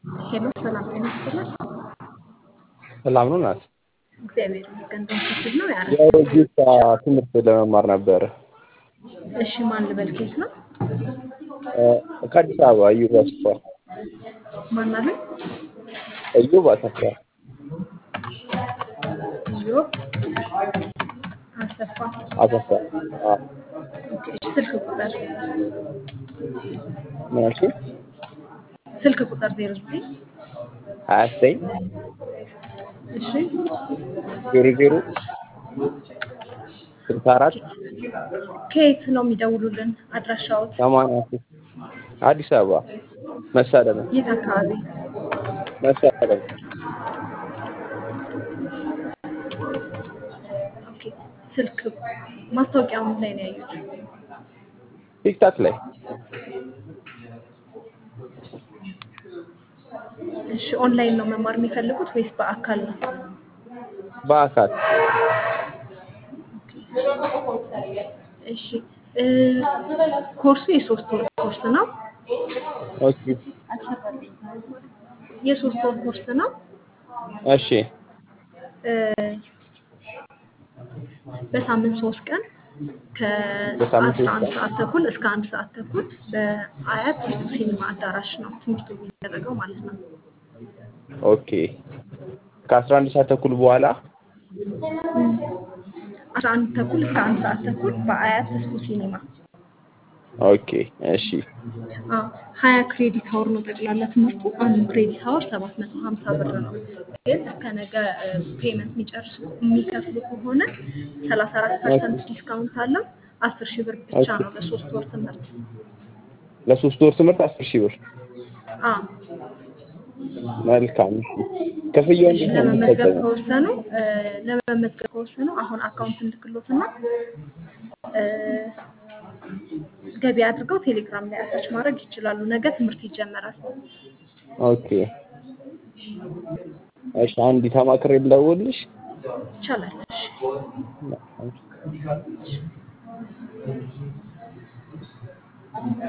ሄሎ ሰላም ጤና ይስጥልን። ሰላም ነው ናት። እግዚአብሔር ይመስገን። በምስል ነው ያረ የወጌሻ ትምህርት ለመማር ነበረ። እሺ ማን ልበል? ኬት ነው ከአዲስ አበባ እዩብ አሰፋ። ማን አለ? እዩብ አሰፋ። ኢዮብ አሰፋ። አሰፋ። አዎ። ኦኬ፣ እሺ ስልክ ቁጥር ምን አልሽኝ? ስልክ ቁጥር ዜሮ ዘጠኝ ሀያ ዘጠኝ እሺ ዜሮ ዜሮ ስልሳ አራት ከየት ነው የሚደውሉልን? አድራሻዎት ሰማንያ ሶስት አዲስ አበባ መሳለሚያ የት አካባቢ? መሳለሚያ ኦኬ፣ ስልክ ማስታወቂያውን ላይ ነው ያዩት? ቲክታክ ላይ እሺ ኦንላይን ነው መማር የሚፈልጉት ወይስ በአካል ነው? በአካል እሺ እ ኮርሱ የሶስት ወር ኮርስ ነው። ኦኬ የሶስት ወር ኮርስ ነው። እሺ እ በሳምንት ሶስት ቀን በሳምንት ከአስራ ሶስት አንድ ቀን ሰዓት ተኩል እስከ አንድ ሰዓት ተኩል በአያት ሲኒማ አዳራሽ ነው ትምህርቱ የሚደረገው ማለት ነው። ኦኬ ከአስራ አንድ ሰዓት ተኩል በኋላ አስራ አንድ ተኩል እስከ አንድ ሰዓት ተኩል በአያት እስኩ ሲኒማ ኦኬ እሺ አዎ ሀያ ክሬዲት ሀወር ነው ጠቅላላ ትምህርቱ። አንዱ ክሬዲት ሀወር ሰባት መቶ ሀምሳ ብር ነው። ግን እስከ ነገ ፔመንት የሚጨርሱ የሚከፍሉ ከሆነ ሰላሳ አራት ፐርሰንት ዲስካውንት አለው። አስር ሺህ ብር ብቻ ነው ለሶስት ወር ትምህርት። ለሶስት ወር ትምህርት አስር ሺህ ብር አዎ መልካም ክፍያው እሺ እንዴት ነው ለመመዝገብ የሚፈጸመው? ከወሰኑ እ ለመመዝገብ ከወሰኑ አሁን አካውንት እንልክሎትና እ ገቢ አድርገው ቴሌግራም ላይ አታች ማድረግ ይችላሉ። ነገ ትምህርት ይጀመራል። ኦኬ እሺ አንድ ተማክሬ ልደውልልሽ ይቻላል። እሺ